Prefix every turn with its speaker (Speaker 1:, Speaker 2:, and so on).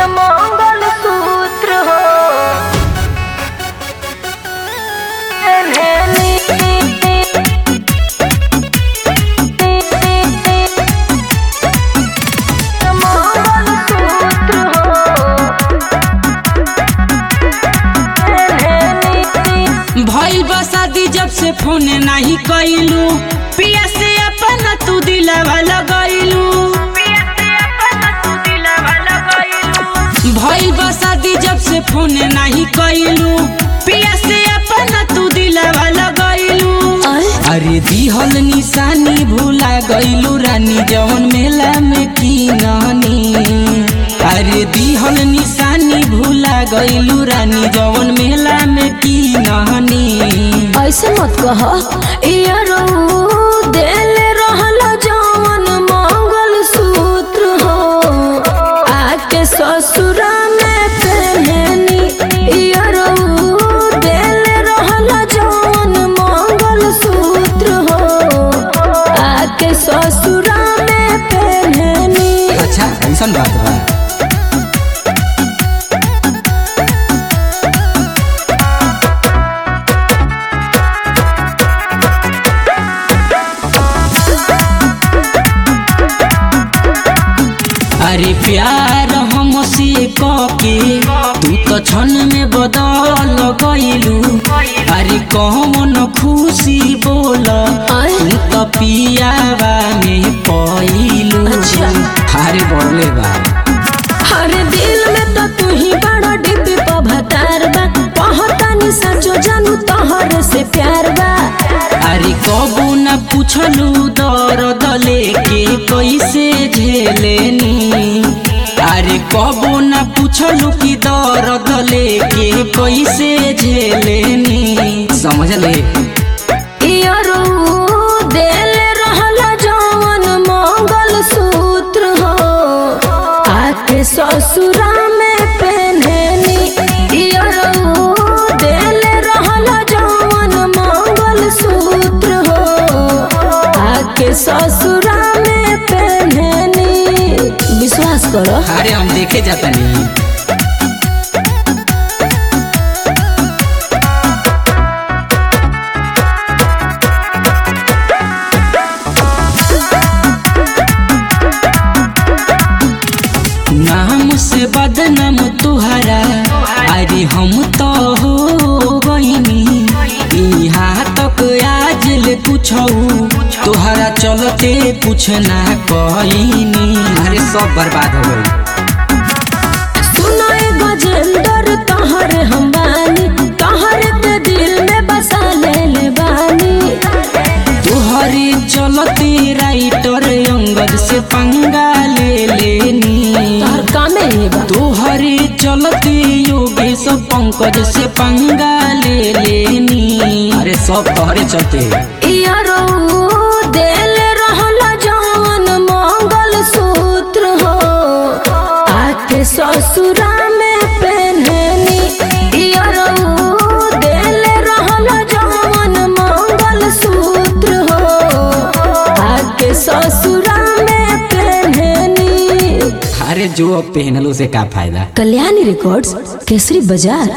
Speaker 1: मंगल सूत्र हो मंगल सूत्र हो
Speaker 2: भइल बा शादी जब से फोन नाही कइलू पिया से अपन तू दिलवा लगइलू भइल बा शादी जब से फोन नाही कइलू पिया से अपन तू दिलवा लगइलू अरे दिहल निशानी भूला गइलू रानी जवन मेला में की नानी अरे दिहल निशानी भूला गइलू रानी जवन मेला में की नानी
Speaker 1: ऐसे मत कह यारो दिल रहल जवन मंगल सूत्र हो आके ससुरा में पहनी यारो दिल रहल जवन मंगल सूत्र हो आके ससुरा में पहनी
Speaker 2: अच्छा ऐसा बात बा अरे प्यार हमसे कके तू तो क्षण में बदल गइलू अरे कौन खुशी बोल तू तो पियावा में पइलू
Speaker 1: अच्छा।
Speaker 2: अरे बोले बा
Speaker 1: हर दिल में तो तू ही बड़ा डिब्बी पभतार बा पहतानी सचो जानू तोहर से प्यार बा
Speaker 2: अरे कबू न पूछलू दर्द लेके कैसे झेलेनी अरे कबू न पूछलू कि दर्द लेके कैसे झेलेनी समझ ले
Speaker 1: यारो दिल रहल जवन मंगल सूत्र हो आके ससुरा में पहननी यारो दिल रहल जवन मंगल सूत्र हो आके ससुरा में पहननी विश्वास करो
Speaker 2: अरे हम देखे जाता नहीं नाम से बदनाम तुहरा अरे हम तो हो गईनी यहाँ तक आज ले पूछऊ तुहरा चलते कुछ ना कईनी अरे सब बर्बाद हो गई
Speaker 1: सुनाए गजेंद्र तहर हम बानी तहर के दिल में बसा ले ले बानी
Speaker 2: तुहरे चलते राइटर अंगद से पंगा ले लेनी
Speaker 1: तहर कामे ही बा
Speaker 2: तुहरे चलते योगेश पंकज से पंगा ले लेनी अरे सब तोहरे चलते
Speaker 1: यारो दिल रहल जवन मंगल सूत्र हो आके ससुरा में पहननी यारो दिल रहल जवन मंगल सूत्र हो आके ससुरा में पहननी
Speaker 2: अरे जो अब पहनलो से का फायदा
Speaker 1: कल्याणी रिकॉर्ड्स केसरी बाजार